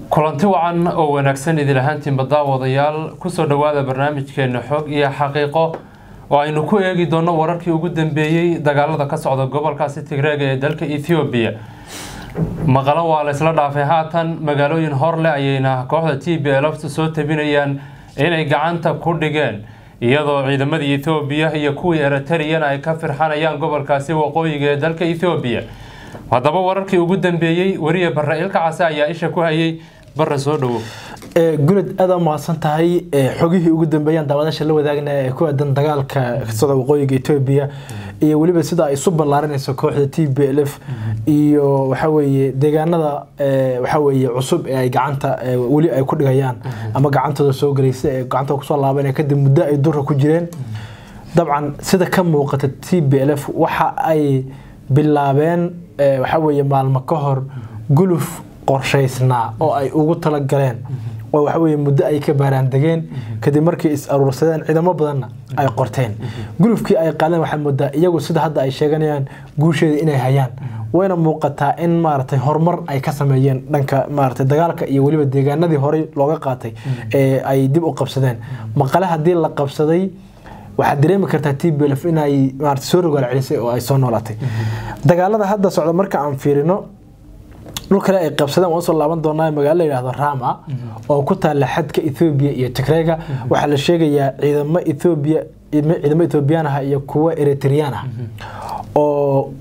kulanti wacan oo wanaagsan idil ahaantiinba daawadayaal kusoo dhowaada barnaamijkeena xog iyo xaqiiqo oo aynu ku eegi doono wararkii ugu dambeeyey dagaalada ka socda gobolkaasi tigreega ee dalka ethoobiya maqalo waa la isla dhaafay haatan magaalooyin horleh ayayna kooxda t b lftu soo tabinayaan inay gacanta ku dhigeen iyadoo ciidamadii ethoobiya iyo kuwii eritariyana ay ka firxanayaan gobolkaasi waqooyiga ee dalka ethoobiya haddaba wararkii ugu dambeeyey weriye barre ilka case ayaa isha ku hayay barre soo dhowo guled aada mahadsan tahay xogihii ugu dambeeyaan daawadaasha la wadaagna ee ku aadan dagaalka ka socda waqooyiga etoobiya iyo weliba sida ay isu ballaarinayso kooxda t b l f iyo waxaweeye deegaanada waxaweeye cusub ee ay gacanta weli ay ku dhigayaan ama gacantooda soo galaysa ee gacantooda kusoo laabanaya kadib muddo ay dura ku jireen dabcan sida ka muuqata t b l f waxa ay bilaabeen waxaweeye maalmo ka hor guluf qorshaysnaa oo ay ugu talagaleen oo waxaweye muddo ay ka baaraandegeen kadib markii is aruursadeen ciidamo badanna ay qorteen gulufkii ay qaadeen waxaa moodaa iyagu sida hadda ay sheeganayaan guusheeda inay hayaan wayna muuqataa in maaragtay horumar ay ka sameeyeen dhanka maaragtay dagaalka iyo weliba deegaanadii horey looga qaatay ee ay dib u qabsadeen maqale haddii la qabsaday waxaad dareemi kartaa t b lf inay maarata soo rogaal celisay oo ay soo noolaatay dagaalada hadda socda marka aan fiirino dhul kale ay qabsadeen waan soo laaban doonaa magaalo la yidhahdo rama oo ku taalla xadka ethoobiya iyo tigreega waxaa la sheegayaa ciidamo ethoobiya ciidamo ethoobiyan ah iyo kuwo eritriyaan ah oo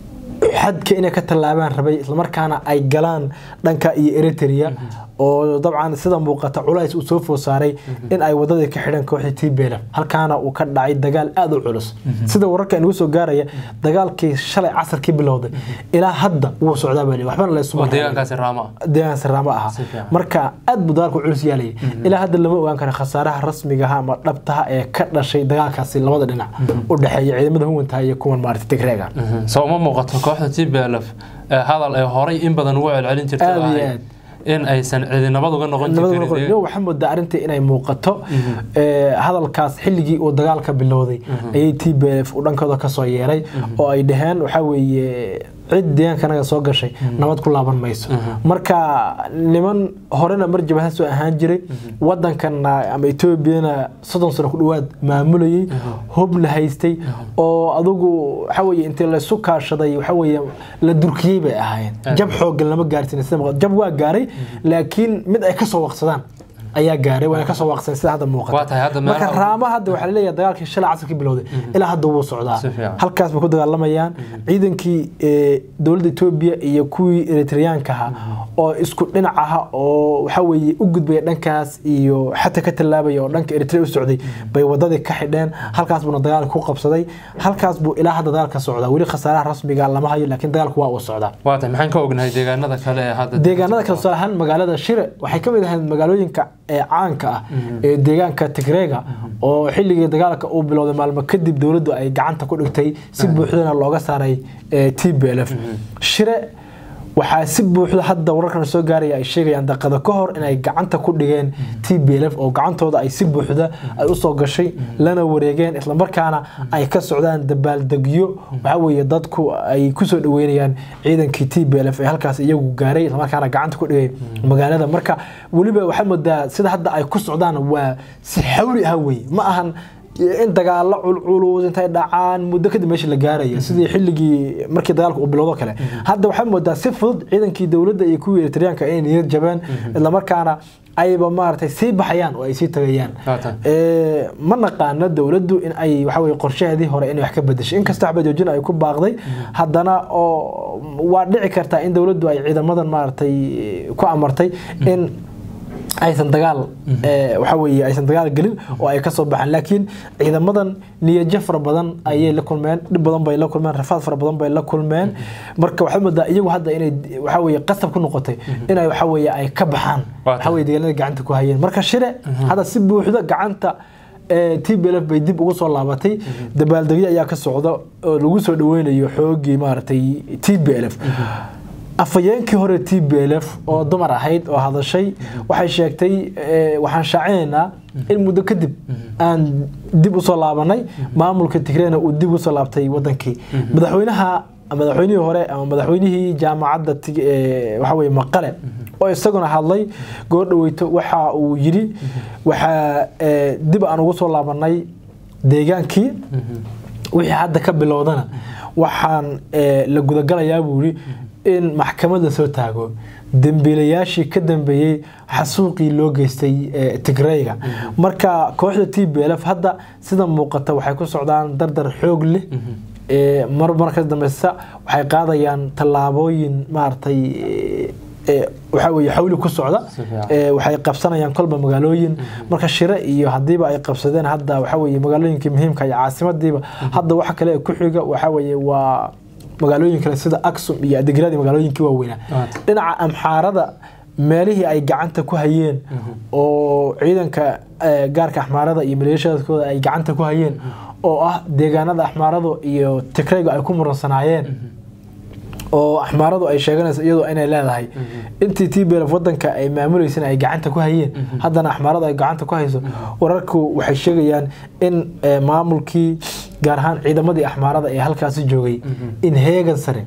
xadka inay ka tallaabaan rabay islamarkaana ay galaan dhanka iyo eritrea oo dabcan sida muuqata culays uu soo food saaray in ay wadadii ka xidheen kooxdii t b lf halkaana uu ka dhacay dagaal aada u culus sida wararka inagu soo gaaraya dagaalkii shalay casarkii bilowday ilaa hadda wuu socdaa baa waxbana deegaankaasi raamo deegaankaasi raamo aha marka aad buu dagaalku culus yaalayay ilaa hadda lama ogaan kara khasaaraha rasmigaha ama dhabtaha ee ka dhashay dagaalkaasi labada dhinac u dhexeeya ciidamada huwantaha iyo kuwan maarata tigreega soo uma muuqato kooxda t b lf hadal ay horay in badan ugu celcelin jirtay aada iyo aad in aysan cidinabad uga noqon jirin waxaa moodaa arrintii inay muuqato hadalkaas xilligii uu dagaalka bilowday ayay t b f u dhankooda kasoo yeeray oo ay dhaheen waxaa weeye cid deegaankanaga soo gashay nabad ku laaban mayso marka niman horena mar jabhada soo ahaan jiray wadankana ama etoobiyana soddon sano ku dhawaad maamulayay hubna haystay oo adugu waxaweye intii laysu kaashaday waxaweye la durkiyey bay ahaayeen jab xooggan lama gaarsin jab waa gaaray laakiin mid ay kasoo waqsadaan ayaa gaaray waana kasoo waaqseen sida hadda muuqata marka raama hadda waxaa laleeyahay dagaalkii shalay casarkii bilowday ilaa hadda wuu socdaa halkaas bay ku dagaalamayaan ciidankii dowladda etoobiya iyo kuwii eritriyaanka ahaa oo isku dhinac aha oo waxa weeye u gudbaya dhankaas iyo xata ka tallaabaya oo dhanka eritrea u socday bay wadadii ka xidheen halkaas buuna dagaalka ku qabsaday halkaas buu ilaa hadda dagaalka socdaa weli khasaaraha rasmiga lama hayo laakiin dagaalku waa uu socdaa waata maxaan ka ognahay deegaanada kale ee hadda deegaanada kale tusaale ahaan magaalada shire waxay ka mid ahayd magaalooyinka ee caanka ah ee deegaanka tigreega oo xilligii dagaalka uu bilowday maalmo kadib dowladdu ay gacanta ku dhigtay si buuxdana looga saaray t b l f shire waxaa si buuxda hadda wararkan soo gaaraya ay sheegayaan daqada ka hor inay gacanta ku dhigeen t b l f oo gacantooda ay si buuxda ay usoo gashay lana wareegeen islamarkaana ay ka socdaan dabaaldegyo waxaa weeye dadku ay kusoo dhaweynayaan ciidankii t b l f ee halkaas iyagu gaaray islamarkaana gacanta ku dhigay magaalada marka weliba waxaa moodaa sida hadda ay ku socdaan waa si xawli ah weye ma ahan in dagaalo culculus intay dhacaan muddo kadib meesha la gaaraya sidii xilligii markii dagaalka uu bilowdo kale hadda waxaa moodaa si fudud ciidankii dowladda iyo kuwii eritriyaanka inay niyad jabeen islamarkaana ayba maaragtay sii baxayaan oo ay sii tagayaan ma naqaano dowladdu in ay waxaweye qorshaheedii hore inay wax ka bedeshay inkasta waxba joojin ay ku baaqday haddana oo waa dhici kartaa in dowladdu ay ciidamadan maaragtay ku amartay in aysan dagaal waxa weeye aysan dagaal gelin oo ay kasoo baxaan laakiin ciidamadan niyajo fara badan ayay la kulmeen dhib badan bay la kulmeen rafaad fara badan bay la kulmeen marka waxaa moodaa iyagu hadda inay waxa weeye qasab ku noqotay inay waxa weeye ay ka baxaan waxa weeye deegaanada gacanta ku hayeen marka shire hadda si buuxda gacanta t b l f bay dib ugu soo laabatay dabaaldegyo ayaa ka socda oo lagu soo dhaweynayo xoogii maaragtay t b l f afhayeenkii hore t b l f oo dumar ahayd oo hadashay waxay sheegtay waxaan shaacinaynaa in muddo kadib aan dib usoo laabanay maamulka tigreena uu dib usoo laabtay wadankii madaxweynaha madaxweynihii hore ama madaxweynihii jaamacadda tig- ee, waxa weye maqale oo isaguna hadlay goordhaweyto waxa uu yidhi waxaa ee, dib aan ugu soo laabanay deegaankii wixii hadda ka bilowdana waxaan ee, la gudagalayaa buu yidhi in maxkamad la soo taago dembiilayaashii ka dambeeyey xasuuqii loo geystay ee, tigrayga marka kooxda t b l f hadda sida muuqata waxay ku socdaan dardar xoog leh ee, mar marka dambeysa waxay qaadayaan tallaabooyin maaragtay ee, ee, waxaa weeye xawli ku socda Si fiican. ee, waxay qabsanayaan kolba magaalooyin marka shire iyo hadiiba ay qabsadeen hadda waxa weeye magaalooyinkii muhiimka iyo caasimadiiba hadda waxa kale ee ku xiga waxa weeye waa magaalooyin kale sida aksum iyo adegiradii magaalooyinkii waaweynaa Waata. dhinaca amxaarada meelihii ay gacanta ku hayeen oo ciidanka eh, gaarka axmaarada iyo maleeshiyadkooda ay gacanta ku hayeen oo ah deegaanada axmaaradu iyo tigraygu ay ku muransanaayeen oo axmaaradu ay sheeganayso iyadoo inay leedahay intii t b l f wadanka ay maamuleysana ay gacanta ku hayeen haddana axmaaradu ay gacanta ku hayso wararku waxay sheegayaan in eh, maamulkii gaar ahaan ciidamadii axmaarada ee halkaasi joogay in heegan sare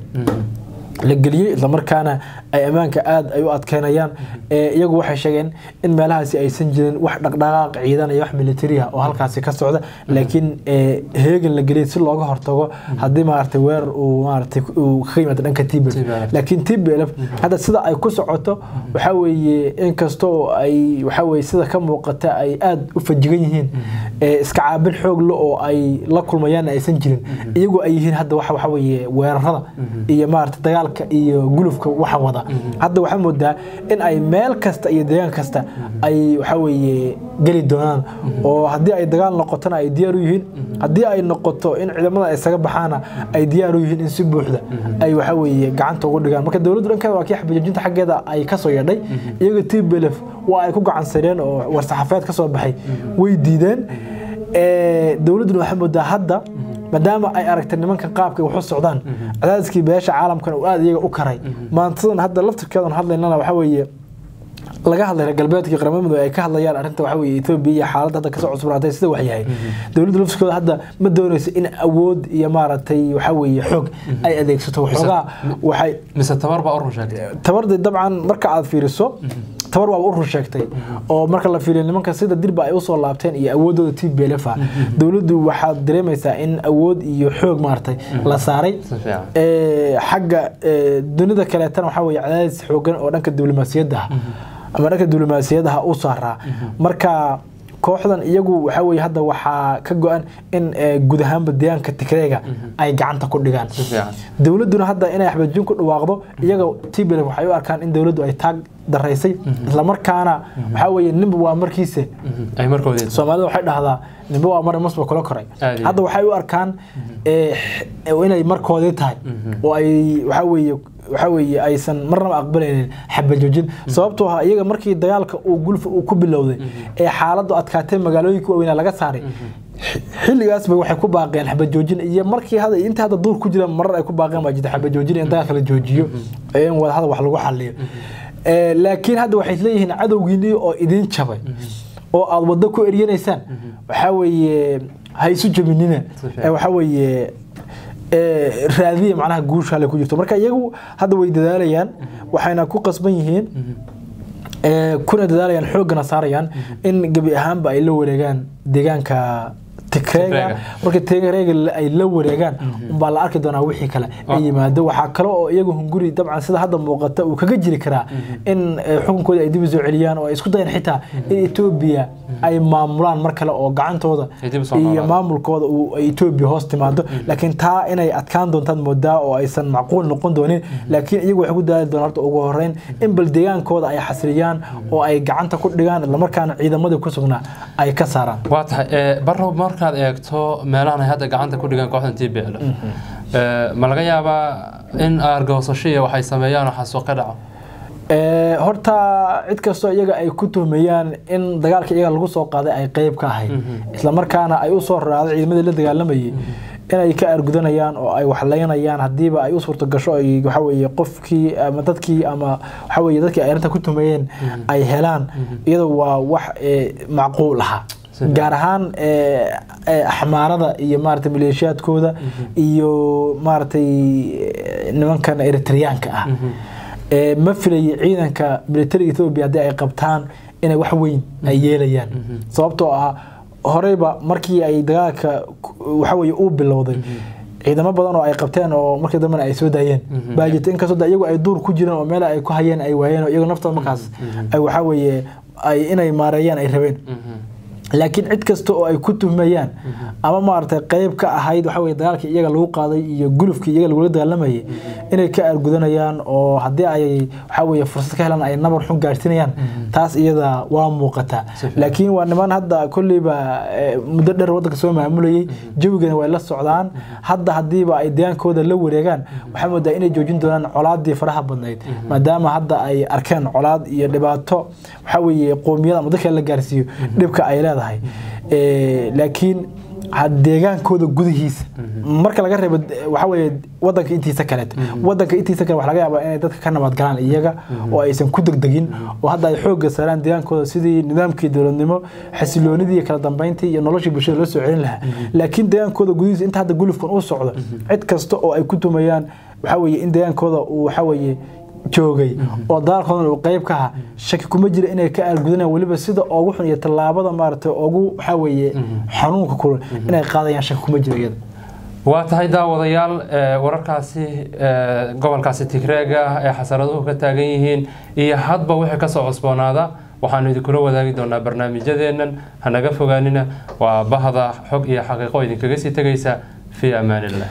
la geliyey islamarkaana ay ammaanka aada ay u adkeynayaan ee iyagu waxay sheegeen in meelahaasi aysan jirin wax dhaqdhaqaaq ciidan iyo wax militariya oo halkaasi ka socda laakiin ee, heegan la geliyey si looga hortago haddii maaragtay weerar uu maaragtay uu ka yimaado dhanka t b TPLF. laakiin t b l f hadda sida ay ku socoto waxaa weeye inkastoo ay waxaa weeye sida ka muuqata ay aada u fajigan yihiin ee, iska caabin xoog le oo ay la kulmayaan aysan jirin iyagu ay yihiin hadda waxa waxa weeye weerarada iyo maaragtay dagaalka iyo gulufka waxa wada hadda waxaa moodaa in ay meel kasta iyo deegaan kasta ay waxa weeye geli doonaan oo haddii ay dagaal noqotona ay diyaar u yihiin haddii ay noqoto in ciidamada ay isaga baxaana ay diyaar u yihiin in si buuxda ay waxa weeye gacanta ugu dhigaan marka dowladdu dhankeeda waa kii xabajajinta xaggeeda ay ka soo yeedhay iyaga t b l f waa ay ku gacansadeen oo war-saxaafeed ka soo baxay way diideen Ee, dowladduna waxaa moodaa hadda maadaama ay aragtay nimanka qaabka ay wax u socdaan cadaadiskii beesha caalamkana uu aada iyaga u karay maantadan hadda laftirkeedan hadlaynana waxa weeye laga hadlay reer galbeedkii qaramada midoobey ay ka hadlayaan arrinta waxa weeye Ethiopia iyo xaaladda hadda kasoo cusbanaatay sida wax yahay dowladda laftirkooda hadda ma doonayso in awood iyo maaragtay waxa weeye xoog ay adeegsato waxoogaa waxay mise tabar baa u run sheegtay tabardi dabcan marka aad fiiriso tabar waaba u run sheegtay oo marka la fiiriyo nimanka sida dirba ay usoo laabteen iyo awoodooda t b l f dowladdu waxaad dareemaysaa in awood iyo xoog maaragtay la saaray si fiican Ee, xagga ee, dunida kaleetana waxaa weeye cadaadis xoogan oo dhanka diblomaasiyadda ah ama dhanka diblomaasiyadaha u saaraa marka kooxdan iyagu waxaa weeye hadda waxaa ka go-an in ee, guud ahaanba deegaanka tigreega ay gacanta ku dhigaan si fiican dowladduna hadda inay xabajin ku dhawaaqdo iyaga t b l waxay u arkaan in dowladdu ay taag daraysay islamarkaana waxaa weeye ninba waa markiise ay markoodii soomaalida waxay dhahdaa ninba waa mar masba kula koray Aad iyo hadda waxay u arkaan ee, x- inay markoodii tahay oo ay waxaa weeye waxaa weeye aysan marnaba aqbalaynin xabajoojin sababtoo ah iyaga markii dagaalka uu gulfa uu ku bilowday ee xaaladdu adkaatay magaalooyinka waaweynaa laga saaray x- xilligaasba waxay ku baaqeen xabajoojin iyo markii hada inta hadda duur ku jiraan marar ay ku baaqeen baa jirta xabajoojin in dagaalka la joojiyo ee in wadahada wax lagu xaliyo Ee, laakiin hadda waxay leeyihiin cadowgiinii oo idin jabay oo aad waddo ku eryanaysaan waxaa weeye ha isu jabinina fiican. Ee, waxaa weeye ee, raadiya macnaha guusha hale ku jirto marka iyagu hadda way dadaalayaan waxayna ku qasban yihiin ee, kuna dadaalayaan xooggana saarayaan in gebi ahaanba ay la wareegaan deegaanka tigreega Tigreega. marka tigreega la- ay la wareegaan umbaa la arki doonaa wixii kale ay yimaado waxaa kale oo iyagu hunguri dabcan sida hadda muuqata uu kaga jiri karaa in eh, xukunkoodii ay dib u soo celiyaan oo ay isku dayaan xitaa in etoobiya ay maamulaan mar kale oo gacantooda Ay dib u soo iyo noolaadaan. maamulkooda uu ay etoobiya hoos timaado laakiin taa inay adkaan doontaan moodaa oo aysan macquul noqon doonin laakiin iyagu waxay ku dadaali doonaan horta ugu horeyn in bal deegaankooda ay xasiliyaan oo ay gacanta ku dhigaan islamarkaana ciidamadii ku sugnaa ay ka saaraan waa tahay ee, barrow markaad eegto meelahan ay hadda gacanta ku dhigaan kooxdan t b l ma laga yaabaa in aargoosasho iyo waxay sameeyaan oo xasuuq ka dhaco Ee, horta cid kastoo iyaga ay ku tuhmayaan in dagaalka iyaga lagu soo qaaday ay qeyb ka ahayd islamarkaana ay u soo raacday ciidamadii la dagaalamayay inay ka argudanayaan oo ay waxlaynayaan hadiiba ay u suurto gasho ay waxa weeye qofkii ama dadkii ama waxa weeye dadkii ay arrinta ku tuhmayeen ay helaan iyadoo waa wax ee, macquul aha gaar ahaan axmaarada iyo maaragtay maleeshiyaadkooda iyo maaragtay nimankan eritreyaanka ah ma filayo ciidanka militariga ethoobia haddii ay qabtaan inay wax weyn ay yeelayaan sababtoo ah horeyba markii ay dagaalka waxaweye uu bilowday ciidamo badan oo ay qabteen oo markii dambena ay soo daayeen baa jirta inkastoo iyagu ay duur ku jireen oo meel ay ku hayeen ay waayeen oo iyagu naftooda markaas ay waxaweye ay inay maareeyaan ay rabeen laakiin cid kasta oo ay ku tuhmayaan ama maaragtay qeyb ka ahayd waxa weye dagaalkii iyaga lagu qaaday iyo gulufkii iyaga lagula dagaalamayay inay ka aargudanayaan oo haddii ay waxa weye fursad ka helaan ay nabar xun gaarsinayaan taas iyada waa muuqataa laakiin waa niman hadda kolleyba muddo dheer waddanka soo maamulayay jawigana way la socdaan hadda haddiiba ay degaankooda la wareegaan waxaa moodaa inay joojin doonaan colaadii faraha badnayd maadaama hadda ay arkeen colaad iyo dhibaato waxa weye qoomiyada ama dadka la gaarsiiyo dhibka ay leedahay laakiin deegaankooda gudihiisa marka laga reebo waxa weye wadanka intiisa kaleet wadanka intiisa kale waxa laga yaabaa inay dadka ka nabad galaan iyaga oo aysan ku degdegin oo hadda ay xoogga saaraan deegaankooda sidii nidaamkii dowladnimo xasiloonidii iyo kala dambeyntii iyo noloshii bulshada loo soo celin lahaa laakiin deegaankooda gudihiisa inta hadda gulufkan uu socdo cid kasta oo ay ku tumayaan waxa weye in deegaankooda uu waxa weye joogay oo dagaalkoodan uu qeyb ka aha shaki kuma jira inay ka aalgudanayaan weliba sida ugu xun iyo tallaabada maaragtay ugu waxa weeye xanuunka kulul inay qaadayaan shaki kuma jira iyada waa tahay daawadayaal wararkaasi gobolkaasi tigreega ee xasaraduhu ka taagan yihiin iyo hadba wixii kasoo cusboonaada waxaanu idinkula wadaagi doonaa barnaamijyadeennan hanaga fogaanina waa bahda xog iyo xaqiiqo idinkaga sii tegaysa fii amaan illah